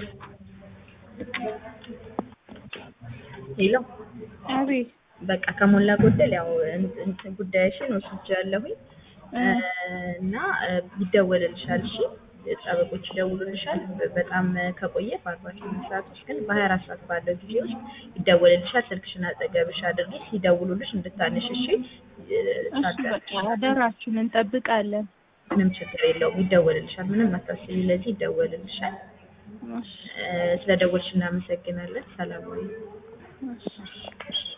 ሄሎ አቤት በቃ ከሞላ ጎደል ያው እን- እንትን ጉዳይሽን ወስጃለሁኝ እና ይደወልልሻል። እሺ ጠበቆች ይደውሉልሻል። በ- በጣም ከቆየ በአርባ ስምንት ሰዓት ውስጥ ግን በሀያ አራት ሰዓት ባለው ጊዜ ውስጥ ይደወልልሻል። ስልክሽን አጠገብሽ አድርጊ። ሲደውሉልሽ እንድታነሽ እሺ። እሺ በቃ አደራችሁን እንጠብቃለን። ምንም ችግር የለውም። ይደወልልሻል። ምንም አታስቢ። ለዚህ ይደወልልሻል። እሺ ስለ ደወልሽ እናመሰግናለን። ሰላም ወይ እሺ